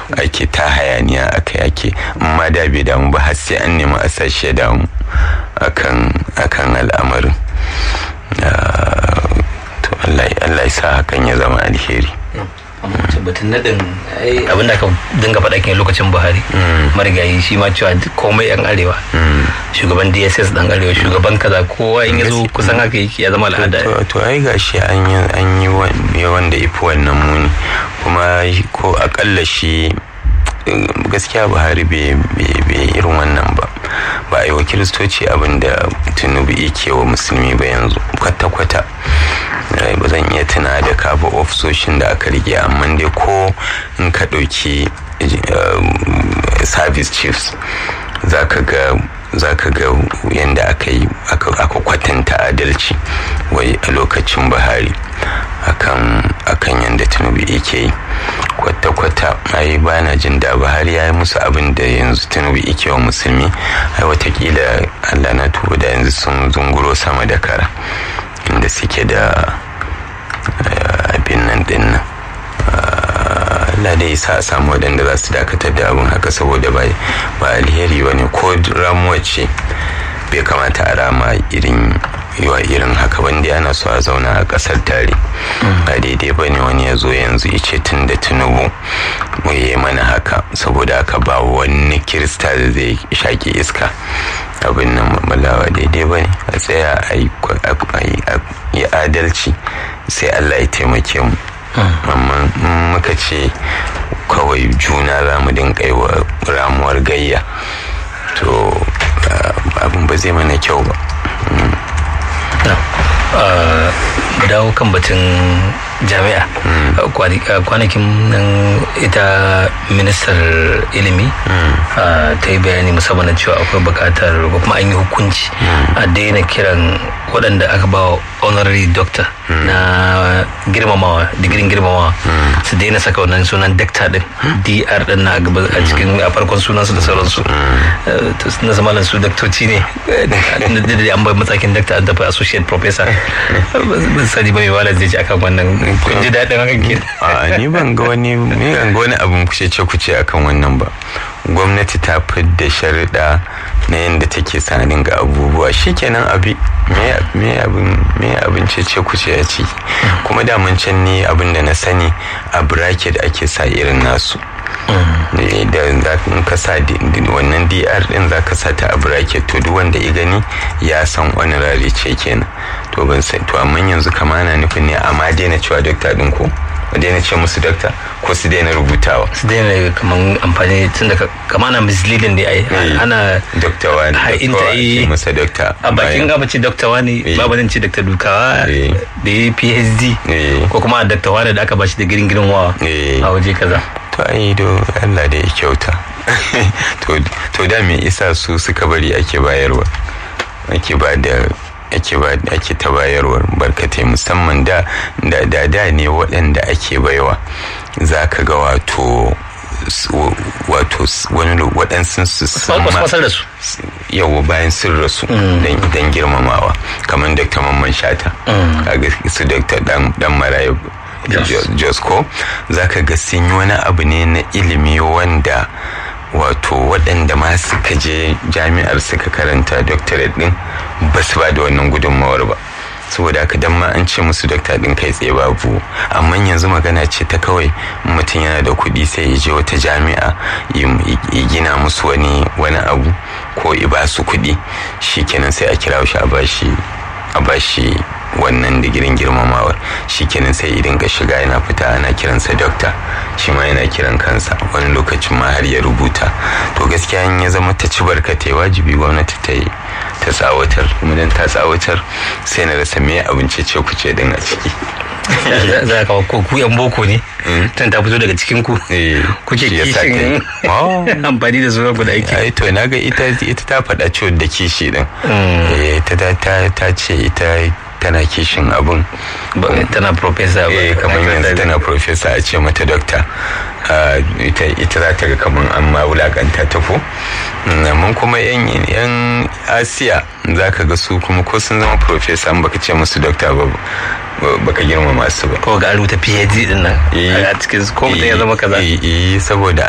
ake ta hayaniya aka yake amma da bai damu ba har sai an nemi a sashi ya damu akan akan al'amarin to Allah ya sa hakan ya zama alheri batun nadin abin da aka dinga faɗa kin lokacin buhari marigayi shi ma cewa komai yan arewa shugaban dss dan arewa shugaban kaza kowa in yazo kusan haka yake ya zama al'ada to ai gashi an yi an yi wanda ifi wannan muni kuma ko akalla shi gaskiya buhari bai irin wannan ba ba a yi wa kiristoci abin da tinubu yake wa musulmi ba yanzu kwata-kwata ba zan iya tuna da kafa ofisoshin da aka rike amma dai ko in ka ɗauki service chiefs za ka ga za ka ga yadda aka yi aka kwatanta adalci wai a lokacin buhari akan akan yadda tinubu yake yi kwata-kwata ai ba na jin da buhari ya yi musu abin da yanzu tinubu yake wa musulmi ai watakila allah na tuba da yanzu sun zunguro sama da kara inda suke da abin nan din nan Allah dai sa a samu waɗanda za su dakatar da abin haka saboda ba alheri ba ne ko ramuwa ce bai kamata a rama irin yiwa irin haka wanda ana so a zauna a ƙasar tare ba daidai ba ne wani ya zo yanzu ice tun da tunubu mu yi mana haka saboda haka ba wani kirista da zai shaƙi iska abin nan mamalawa daidai ba ne a tsaya a yi adalci sai allah ya taimake mu amma muka ce kawai juna za mu dinga yi wa ramuwar gayya to abin ba zai mana kyau ba dawo kan batun jami'a kwanakin nan ita ministar ilimi ta yi bayani musamman cewa akwai bukatar ko kuma an yi hukunci a daina kiran waɗanda aka ba honorary doctor na girmamawa digirin girmamawa su daina saka wannan sunan doctor din dr din na a cikin a farkon sunansu da sauransu na zamanin su daktoci ne da an bai matsakin doctor an tafi associate professor ban sani ba mai wala zai ci akan wannan kun ji daɗin hakan ke a ni ban ga wani ni ban ga wani abin kuce ce kuce akan wannan ba gwamnati ta fidda sharuɗa na yadda take sanin ga abubuwa shikenan abi me abin me abin ce ce kuce ya ci kuma da mun can ni abin da na sani a bracket ake sa irin nasu da in ka sa wannan dr din za ka sa ta a bracket to duk wanda ya gani ya san honorary ce kenan to ban sai to amma yanzu kama na nufin ne amma daina cewa doctor din ko daina ce musu dokta ko su daina rubutawa su daina kaman amfani tun da kama na misleading da ai ana dokta wani dokta yi masa dokta a bakin gaba ce dokta wani babu zan ce dokta dukawa da ya phd ko kuma dokta wani da aka bashi da girin girin wa a waje kaza to ai do Allah da ya kyauta to da me isa su suka bari ake bayarwa ake ba da ake ba ake ta bayarwar barkatai musamman da da da ne waɗanda ake baiwa za ka ga wato wato wani waɗansu su yawa bayan sun rasu don girmamawa kamar dr mamman shata su dr dan maraya josko za ka ga sun yi wani abu ne na ilimi wanda wato waɗanda ma suka je jami'ar suka karanta doctorate din ba su ba da wannan gudunmawar ba saboda haka dan ma an ce musu dokta din kai tsaye babu amma yanzu magana ce ta kawai mutum yana da kuɗi sai ya je wata jami'a ya gina musu wani wani abu ko ya ba su kuɗi shikenan sai a kira shi a bashi a bashi wannan digirin girmamawar shikenan sai idan ka shiga yana fita ana kiransa dokta shi ma yana kiran kansa wani lokacin ma har ya rubuta to gaskiya in ya zama ta ci barkatai wajibi gwamnati ta yi ta tsawatar kuma dan ta tsawatar sai na rasa me abinci ce ku ce din a ciki za ka ko ku yan boko ne tun ta fito daga cikin ku kuke kishin amfani da sunan guda aiki ai to naga ita ita ta faɗa ciwon da kishi din ta ta ce ita tana kishin abun tana profesa eh kamar yanzu tana profesa a ce mata dokta ita za ta ga kamar an ma wulakanta ta ko mun kuma yan asiya za ka ga su kuma ko sun zama profesa baka ce musu dokta ba baka girma masu ba ko ga rubuta phd din nan a cikin ko mutum ya zama kaza saboda